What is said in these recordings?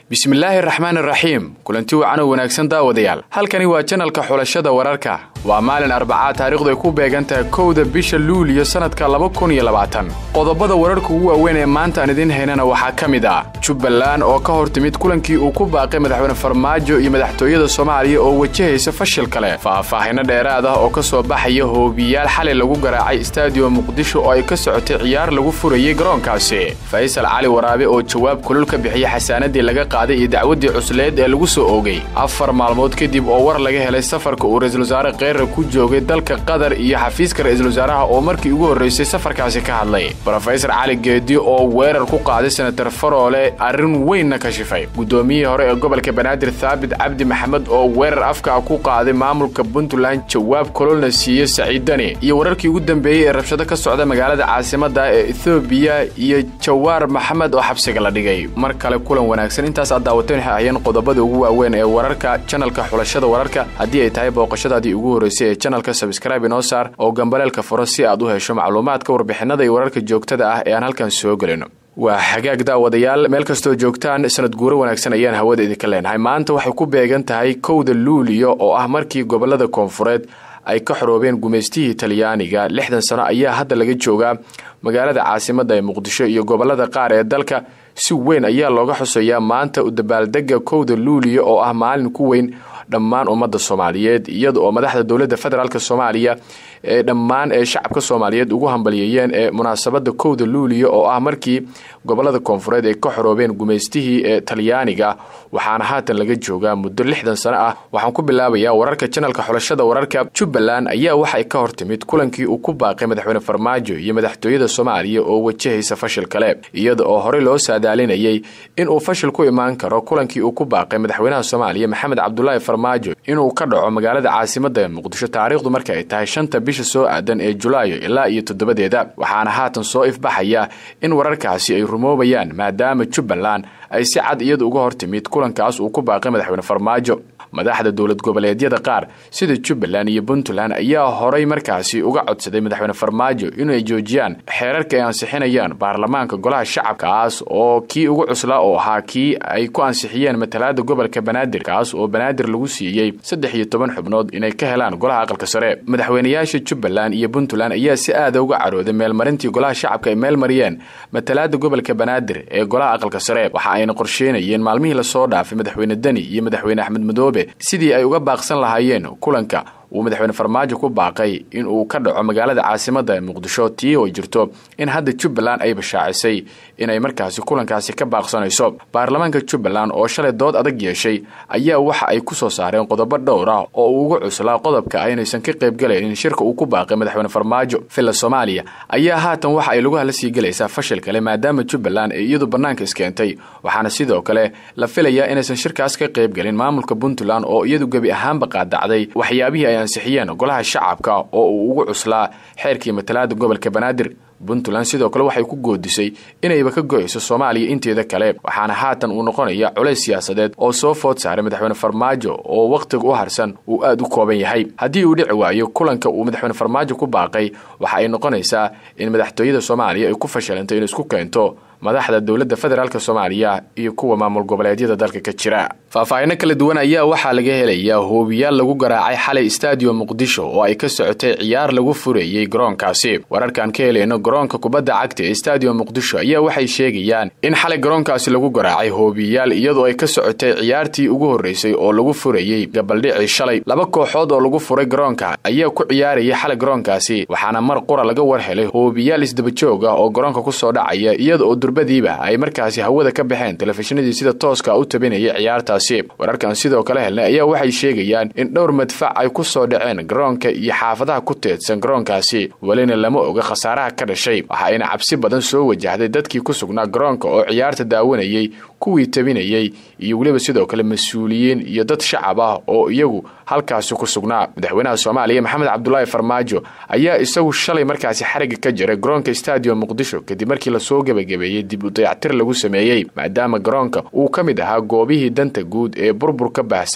bismillaahi raxmaan raxiim kulanti wacan oo wanaagsan daawadayaal halkani waa janalka xulashada wararka waa maalin arbacaad taariikhdu ay ku beegan tahay kowda bisha luuliyo sannadka laba kun iyo labaatan qodobada wararka ugu waaweyn ee maanta aan idiin haynana waxaa ka mid ah jubbaland oo ka hor timid kulankii uu ku baaqay madaxweyne farmaajo iyo madaxtooyada soomaaliya oo wajahaysa fashil kale faahfaahinno dheeraad ah oo ka soo baxaya hoobiyaal xalay lagu garaacay istaadiyo muqdisho oo ay ka socotay ciyaar lagu furayey garoonkaasi faysal cali waraabe oo jawaab kulul ka bixiyey xasaanadii laga qaaday iyo dacwaddii cusleed ee lagu soo oogay afar maalmood kadib oo war laga helay safarka uu ra-iisul wasaare kheyra ku joogay dalka qatar iyo xafiiska ra-iisul wasaaraha oo markii ugu horraysay safarkaasi ka hadlay brofesor cali geedi oo weerar ku qaaday senatar faroole arrin weynna ka shifay guddoomiyihii hore ee gobolka banaadir thaabit cabdi maxamed oo weerar afkaa ku qaaday maamulka puntland jawaab kololna siiye saciidani iyo wararkii ugu dambeeyey ee rabshado ka socda magaalada caasimadda ee ethoobiya iyo jawaar maxamed oo xabsiga la dhigay mar kale kulan wanaagsan intaas aad daawateen waxay ahayeen qodobada ugu waaweyn ee wararka janalka xulashada wararka haddii ay tahay booqashadaadii ugu horraysay ee janalka sabskraibe inoo saar oo gambaleelka furo si aad u hesho macluumaadka warbixinada iyo wararka joogtada ah ee aan halkan soo gelino waa xagaag daawadayaal meel kastoo joogtaan sanad guuro wanaagsan ayaan hawada idinka leenahay maanta waxay ku beegan tahay kowda luuliyo oo ah markii gobolada koonfureed ay ka xoroobeen gumaystihii talyaaniga lixdan sano ayaa hadda laga joogaa magaalada caasimadda ee muqdisho iyo gobolada qaar ee dalka si weyn ayaa looga xuseeyaa maanta u dabaaldega kowda luuliyo oo ah maalin ku weyn dhammaan ummadda soomaaliyeed iyada oo madaxda dowladda federaalk soomaaliya ee dhammaan ee shacabka soomaaliyeed ugu hambaliyeeyeen ee munaasabada kowda luuliyo oo ah markii gobolada koonfureed ay ka xoroobeen gumaystihii ee talyaaniga waxaana haatan laga joogaa muddo lixdan sano ah waxaan ku bilaabayaa wararka janalka xulashada wararka jubbaland ayaa waxay ka hor timid kulankii uu ku baaqay madaxweyne farmaajo iyo madaxtooyada soomaaliya oo wajahaysa fashil kale iyada oo horey loo saadaalinayay inuu fashil ku imaan karo kulankii uu ku baaqay madaxweynaha soomaaliya maxamed cabdulaahi farmaajo inuu ka dhaco magaalada caasimadda ee muqdisho taariikhdu marka ay tahay shanta bisha soo aadan ee julaayo ilaa iyo toddobadeeda waxaana haatan soo ifbaxaya in wararkaasi ay rumoobayaan maadaama jubbaland ay si cad iyada uga hor timid kulankaas uu ku baaqay madaxweyne farmaajo madaxda dowlad goboleedyada qaar sida jubbaland iyo puntland ayaa horay markaasi uga codsaday madaxweyne farmaajo inay joojiyaan xeerarka ay ansixinayaan baarlamaanka golaha shacabkaas oo kii ugu cuslaa oo ahaa kii ay ku ansixiyeen matalaada gobolka banaadir kaas oo banaadir lagu siiyey saddex iyo toban xubnood inay ka helaan golaha aqalka sare madaxweynayaasha jubbaland iyo puntland ayaa si aada uga carooday meelmarintii golaha shacabka ay meel mariyeen matalaada gobolka banaadir ee golaha aqalka sare waxa ayna qorsheynayeen maalmihii lasoo dhaafay madaxweyne deni iyo madaxweyne axmed madoobe sidii ay uga baaqsan lahaayeen kulanka uu madaxweyne farmaajo ku baaqay in uu ka dhaco magaalada caasimadda ee muqdisho tii oo jirto in hadda jubbaland ay bashaacisay inay markaasi kulankaasi ka baaqsanayso baarlamaanka jubbaland oo shalay dood adag yeeshay ayaa waxa ay ku soo saareen qodobo dhowr ah oo uu ugu cuslaa qodobka ah inaysan ka qaybgalaynin shirka uu ku baaqay madaxweyne farmaajo villa soomaaliya ayaa haatan waxa ay lagu hala sii gelaysaa fashil kale maadaama jubbaland ay iyadu bannaanka iskeentay waxaana sidoo kale la filayaa inaysan shirkaas ka qaybgelin maamulka puntland oo iyadu gebi ahaanba qaadacday waxyaabihii ay ansixiyeen golaha shacabka oo uu ugu cuslaa xeerkii matalaada gobolka banaadir puntland sidoo kale waxay ku goodisay inayba ka go-ayso soomaaliya inteeda kale waxaana haatan uu noqonaya culays siyaasadeed oo soo food saaray madaxweyne farmaajo oo wakhtiga u harsan uu aada u kooban yahay haddii uu dhici waayo kulanka uu madaxweyne farmaajo ku baaqay waxa ay noqonaysaa in madaxtooyada soomaaliya ay ku fashilantay inay isku keento madaxda dowladda federaalk soomaaliya iyo kuwa maamul goboleedyada dalka ka jira faahfaahinno kala duwan ayaa waxaa laga helayaa hoobiyaal lagu garaacay xalay stadium muqdisho oo ay ka socotay ciyaar lagu fureeyey garoonkaasi wararkaan ka helayno garoonka kubadda cagta ee stadium muqdisho ayaa waxay sheegayaan in xalay garoonkaasi lagu garaacay hoobiyaal iyadoo ay ka socotay ciyaartii ugu horreysay oo lagu furayey gabaldhicii shalay laba kooxood oo lagu furay garoonka ayaa ku ciyaarayay xalay garoonkaasi waxaana mar qura laga war helay hoobiyaal isdabajoog ah oo garoonka kusoo dhacaya iyada oo durbadiiba ay markaasi hawada ka baxeen telefishinadii sida tooska u tabinayay ciyaartaasi wararkan sidoo kale helnay ayaa waxay sheegayaan in dhowr madfac ay ku soo dhaceen garoonka iyo xaafadaha ku teedsan garoonkaasi welina lama oga khasaaraha ka dhashay waxa ayna cabsi badan soo wajahday dadkii ku sugnaa garoonka oo ciyaarta daawanayey kuwii tabinayey iyo weliba sidoo kale mas-uuliyiin iyo dad shacab ah oo iyagu halkaasi ku sugnaa madaxweynaha soomaaliya maxamed cabdulaahi farmaajo ayaa isagu shalay markaasi xariga ka jiray garoonka stadium muqdisho kadib markii lasoo gebagabeeyey dib u dayactir lagu sameeyey maadaama garoonka uu ka mid ahaa goobihii danta guud ee burbur ka baahsan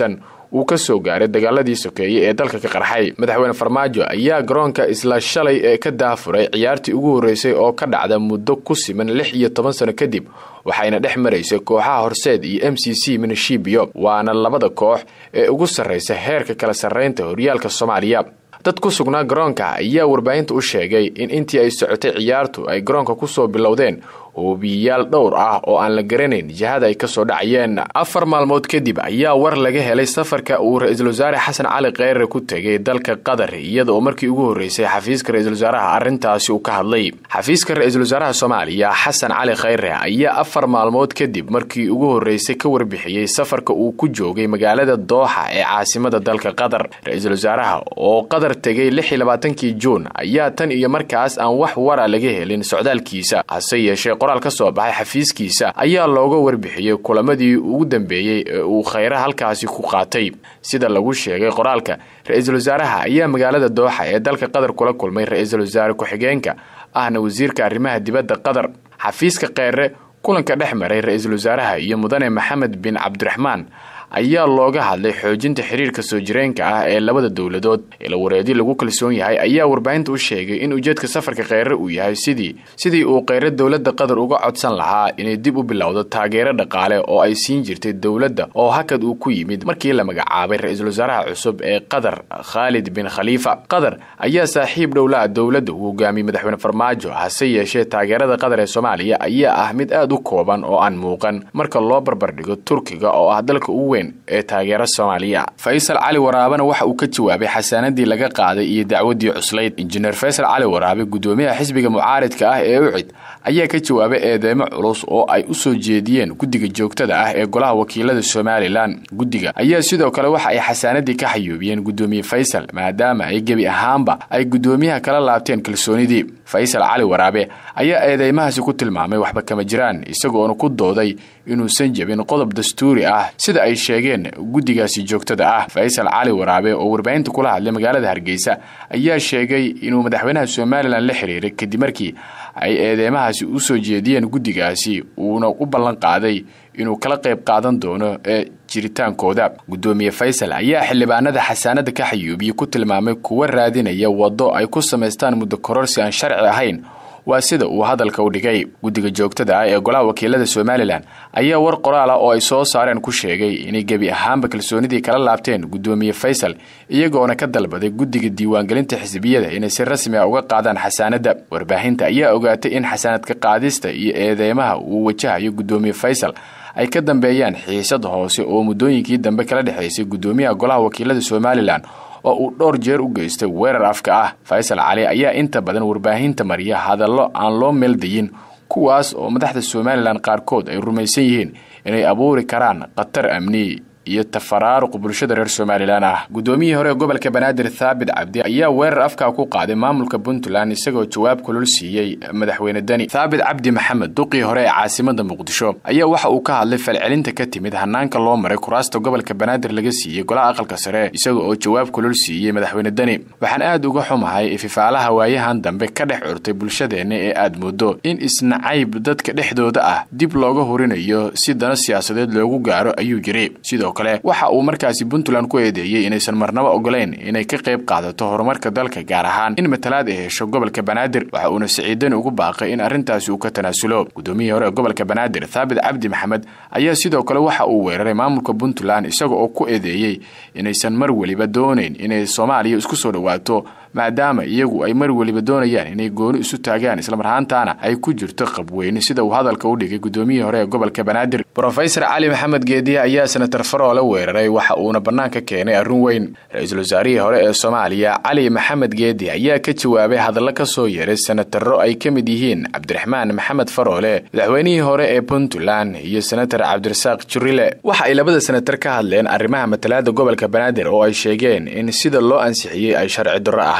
uu ka soo gaaray dagaaladii sokeeye ee dalka ka qarxay madaxweyne farmaajo ayaa garoonka isla shalay ee ka daafuray ciyaartii ugu horreysay oo ka dhacda muddo ku siman lix iyo toban sano kadib waxayna dhex maraysay kooxaha horseed iyo m c c minashibiyo waana labada koox ee ugu sarraysa heerka kala sarraynta horyaalka soomaaliya dad ku sugnaa garoonka ayaa warbaahinta u sheegay in intii ay socotay ciyaartu ay garoonka kusoo bilowdeen hoobiyayaal dhowr ah oo aan la garanayn jihada ay kasoo dhacayeen afar maalmood kadib ayaa war laga helay safarka uu ra-iisul wasaare xasan cali kheyre ku tegay dalka qatar iyada oo markii ugu horreysay xafiiska ra-iisul wasaaraha arrintaasi uu ka hadlay xafiiska ra-iisul wasaaraha soomaaliya xasan cali kheyre ayaa afar maalmood kadib markii ugu horreysay ka warbixiyey safarka uu ku joogay magaalada dooxa ee caasimada dalka qatar ra-iisul wasaaraha oo qatar tegay lix iyo labaatankii juun ayaa tan iyo markaas aan wax wara laga helin socdaalkiisa hase yeeshee qoraal ka soo baxay xafiiskiisa ayaa looga warbixiyey kulamadii ugu dambeeyey ee uu kheyre halkaasi ku qaatay sida lagu sheegay qoraalka ra-iisul wasaaraha ayaa magaalada dooxa ee dalka qatar kula kulmay ra-iisul wasaare ku-xigeenka ahna wasiirka arrimaha dibadda qatar xafiiska kheyre kulanka dhex maray ra-iisul wasaaraha iyo mudane maxamed bin cabdiraxmaan ayaa looga hadlay xoojinta xiriirka soo jireenka ah ee labada dowladood ilawareedyo lagu kalsoon yahay ayaa warbaahinta u sheegay in ujeedka safarka kheyre uu yahay sidii sidii uu kheyre dowladda qatar uga codsan lahaa inay dib u bilowdo taageero dhaqaale oo ay siin jirtay dowladda oo hakad uu ku yimid markii la magacaabay ra-iisul wasaaraha cusub ee qatar khaalid bin khaliifa qatar ayaa saaxiib dhowla dowladda uu hogaamiyey madaxweyne farmaajo hase yeeshee taageerada qatar ee soomaaliya ayaa ah mid aad u kooban oo aan muuqan marka loo barbardhigo turkiga oo ah dalka ugu weyn ee taageera soomaaliya faysal cali waraabena waxa uu ka jawaabay xasaanadii laga qaaday iyo dacwadii cuslayd injineer faysal cali waraabe gudoomiyaha xisbiga mucaaridka ah ee ucid ayaa ka jawaabay eedeymo culus oo ay u soo jeediyeen guddiga joogtada ah ee golaha wakiilada somalilan guddiga ayaa sidoo kale waxa ay xasaanadii ka xayuubiyeen gudoomiye faysal maadaama ay gebi ahaanba ay gudoomiyaha kala laabteen kalsoonidii faysal cali waraabe ayaa eedeymahaasi ku tilmaamay waxba kama jiraan isagoona ku dooday inuusan jebin qodob dastuuri ah sida ay sheegeen guddigaasi joogtada ah faysal cali waraabe oo warbaahinta kula hadlay magaalada hargeysa ayaa sheegay inuu madaxweynaha somalilan la xiriiray kadib markii ay eedeymahaasi u soo jeediyeen guddigaasi uuna u ballan qaaday inuu kala qayb qaadan doono ee jiritaankooda gudoomiye faysal ayaa xildhibaanada xasaanada ka xayuubiye ku tilmaamay kuwa raadinaya waddo ay ku samaystaan muddo kororsi aan sharci ahayn waa sida uu hadalka u dhigay guddiga joogtada ah ee golaha wakiilada somalilan ayaa war qoraal ah oo ay soo saareen ku sheegay inay gebi ahaanba kalsoonidii kala laabteen gudoomiye faysal iyagoona ka dalbaday guddiga diiwaangelinta xisbiyada inay si rasmi ah uga qaadaan xasaanadda warbaahinta ayaa ogaatay in xasaanadka qaadista iyo eedeymaha uu wajahayo gudoomiye faysal ay ka dambeeyaan xiisad hoose oo muddooyinkii dambe kala dhexaysay gudoomiyaha golaha wakiilada somalilan oo uu dhowr jeer u geystay weerar afka ah faysal cali ayaa inta badan warbaahinta mariya hadallo aan loo meeldayin kuwaas oo madaxda somalilan qaarkood ay rumaysan yihiin inay abuuri karaan khatar amni iyo tafaraaruq bulshada reer somalilan ah guddoomiyihii hore ee gobolka banaadir thaabit cabdi ayaa weerar afkaa ku qaaday maamulka puntland isagoo jawaab kulul siiyey madaxweyne deni thaabit cabdi maxamed duqii hore ee caasimada muqdisho ayaa waxa uu ka hadlay falcelinta ka timid hanaanka loo maray kuraasta gobolka banaadir laga siiyey golaha aqalka sare isaga oo jawaab kulul siiyey madaxweyne deni waxaan aad uga xumahay ififaalaha waayahan dambe ka dhex curtay bulshadeenna ee aad moodo in isnacayb dadka dhexdooda ah dib looga hurinayo si dana siyaasadeed loogu gaaro ayuu yiri sidoo kale waxa uu markaasi puntland ku eedeeyey inaysan marnabo ogolayn inay ka qayb qaadato horumarka dalka gaar ahaan in matalaad ay hesho gobolka banaadir waxa uuna siciidani ugu baaqay in arrintaasi uu ka tanaasulo gudoomiyihii hore ee gobolka banaadir thaabit cabdi maxamed ayaa sidoo kale waxa uu weeraray maamulka puntland isaga oo ku eedeeyey inaysan mar weliba doonayn inay soomaaliya isku soo dhowaato maadaama iyagu ay mar weliba doonayaan inay gooni isu taagaan islamarhaantaana ay ku jirto qabweyne sida uu hadalka u dhigay gudoomiyihii hore ee gobolka banaadir rofesor cali maxamed geediye ayaa senatar faroole weeraray waxa uuna bannaanka keenay arrin weyn ra-iisul wasaarihii hore ee soomaaliya cali maxamed geedi ayaa ka jawaabay hadallo ka soo yeeray senataro ay ka mid yihiin cabdiraxmaan maxamed faroole madaxweynihii hore ee puntland iyo senatar cabdirasaaq jurile waxa ay labada senatar ka hadleen arrimaha matalaada gobolka banaadir oo ay sheegeen in sida loo ansixiyey ay sharci darro ahayd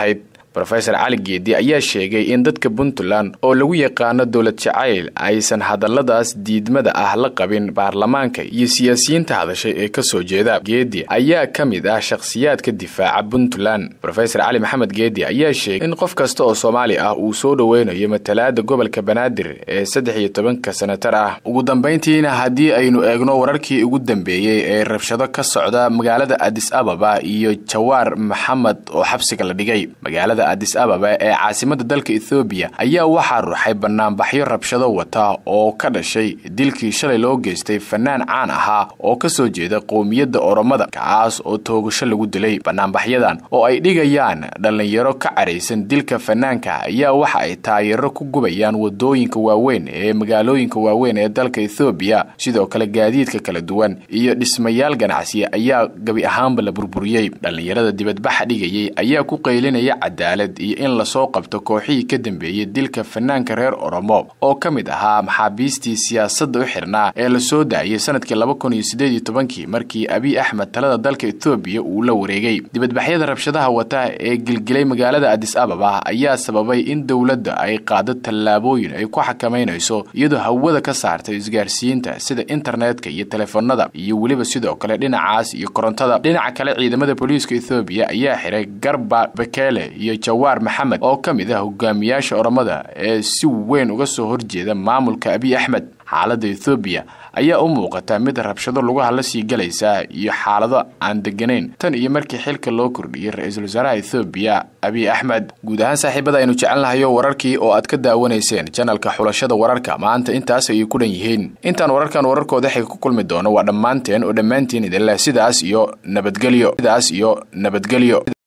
rofesor cali geedi ayaa sheegay in dadka puntland oo lagu yaqaano dowlad jacayl aysan hadalladaas diidmada ah la qabin baarlamaanka iyo siyaasiyiinta hadashay ee kasoo jeeda geedi ayaa ka mid ah shakhsiyaadka difaaca puntland rofesor cali maxamed geedi ayaa sheegay in qof kasta oo soomaali ah uu soo dhoweynayo matalaada gobolka banaadir ee saddex iyo tobanka senatar ah ugu dambayntiina haddii aynu eegno wararkii ugu dambeeyey ee rabshado ka socda magaalada adis ababa iyo jawaar maxamed oo xabsiga la dhigay magaalada adis ababa ee caasimada dalka ethoobiya ayaa waxaa ruxay banaanbaxyo rabshado wata oo ka dhashay dilkii shalay loo geystay fanaan caan ahaa oo kasoo jeeda qowmiyadda oromada kaas oo toogasho lagu dilay banaanbaxyadan oo ay dhigayaan dhallinyaro ka caraysan dilka fanaanka ayaa waxa ay taayaro ku gubayaan wadooyinka waaweyn ee magaalooyinka waaweyn ee dalka ethoobiya sidoo kale gaadiidka kala duwan iyo dhismayaal ganacsi ayaa gabi ahaanba la burburiyey dhallinyarada dibadbaxa dhigayay ayaa ku qaylinaya cadaalad iyo in lasoo qabto kooxihii ka dambeeyey dilka fanaanka reer oromo oo ka mid ahaa maxaabiistii siyaasadda u xirnaa ee la soo daayay sanadkii laba kun iyo siddeed iyo tobankii markii abiy axmed talada dalka ethoobiya uu la wareegay dibadbaxyada rabshadaha wata ee gilgilay magaalada adis ababa ayaa sababay in dowladda ay qaado tallaabooyin ay ku xakamaynayso iyadoo hawada ka saartay isgaarsiinta sida internetka iyo telefoonada iyo weliba sidoo kale dhinacaas iyo korontada dhinaca kale ciidamada booliiska ethoobiya ayaa xiray garba bekele iyo jawaar maxamed oo ka mid ah hogaamiyaasha oromada ee si weyn uga soo horjeeda maamulka abiy axmed xaaladda ethoobiya ayaa u muuqata mid rabshado lugaha la sii galaysa iyo xaalado aan deganayn tan iyo markii xilka loo kordhiyey ra-iisul wasaaraha ethoobiya abiy axmed guud ahaan saaxiibada aynu jecelnahayo wararkii oo aad ka daawanayseen janalka xulashada wararka maanta intaas ayay ku dhan yihiin intaan wararkan wararkooda xiga ku kulmi doono waa dhammaanteen oo dhammaantiin idinleh sidaas iyo nabadgelyo sidaas iyo nabadgelyo